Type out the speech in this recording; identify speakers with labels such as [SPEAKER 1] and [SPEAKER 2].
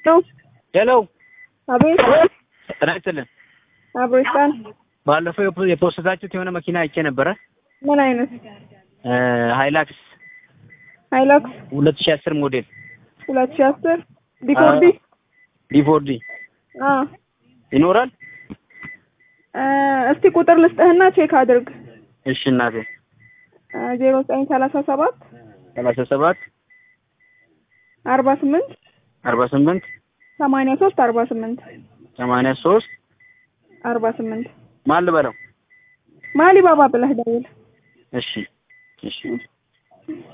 [SPEAKER 1] ነው።
[SPEAKER 2] ሄሎ
[SPEAKER 1] አቤት
[SPEAKER 2] ጤና ይስጥልን።
[SPEAKER 1] አብሮስታን
[SPEAKER 2] ባለፈው የፖ- የፖስታችሁት የሆነ መኪና አይቼ ነበረ
[SPEAKER 1] ምን አይነት
[SPEAKER 2] እ ሃይላክስ
[SPEAKER 1] ሃይላክስ
[SPEAKER 2] ሁለት ሺህ አስር ሞዴል
[SPEAKER 1] ሁለት ሺህ አስር ዲኮርዲ
[SPEAKER 2] ዲፎርዲ
[SPEAKER 1] አ
[SPEAKER 2] ይኖራል?
[SPEAKER 1] እ እስቲ ቁጥር ልስጥህና ቼክ አድርግ
[SPEAKER 2] እሺ እናቴ
[SPEAKER 1] ዜሮ ዘጠኝ ሰላሳ ሰባት
[SPEAKER 2] ሰላሳ ሰባት
[SPEAKER 1] አርባ ስምንት
[SPEAKER 2] አርባ ስምንት
[SPEAKER 1] ሰማንያ ሶስት አርባ ስምንት
[SPEAKER 2] ሰማንያ ሶስት
[SPEAKER 1] አርባ ስምንት
[SPEAKER 2] ማን ልበለው?
[SPEAKER 1] ማሊ ባባ ብለህ ደውል
[SPEAKER 2] እሺ እሺ